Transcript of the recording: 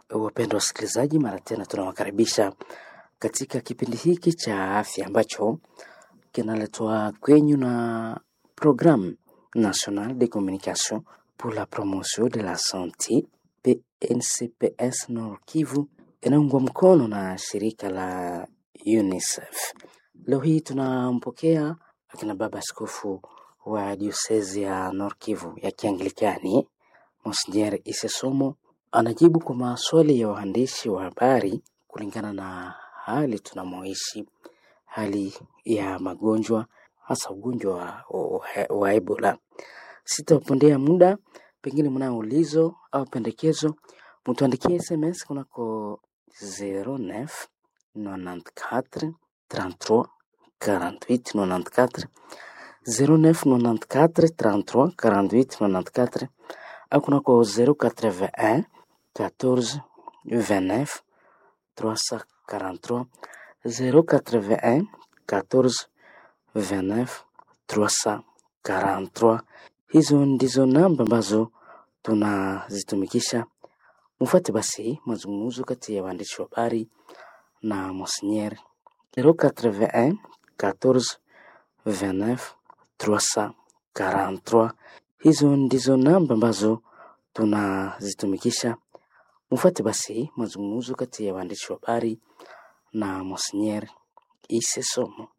Wapendwa wasikilizaji, mara tena tunawakaribisha katika kipindi hiki cha afya ambacho kinaletwa kwenyu na Programme Nationale de Communication pour la Promotion de la Santé PNCPS Nord Kivu inaungwa mkono na shirika la UNICEF. Leo hii tunampokea akina baba askofu wa diosezi ya Nord Kivu ya Kianglikani Monsignor Isesomo anajibu kwa maswali ya waandishi wa habari kulingana na hali tunamoishi, hali ya magonjwa, hasa ugonjwa wa, wa, wa Ebola. Sitapondea muda, pengine mnao ulizo au pendekezo, mtuandikie SMS kunako 09 94 33 48 94 0994 33 48 94 au kunako 081 14 29 343 081 14 29 343. Hizo ndizo namba ambazo tunazitumikisha. Mfuate basi mazungumzo kati ya waandishi wa habari na Monsignor 081 14 29 343. Hizo ndizo namba ambazo tunazitumikisha. Mfuate basi mazungumzo kati ya waandishi wa habari na Monsignor Isesomo.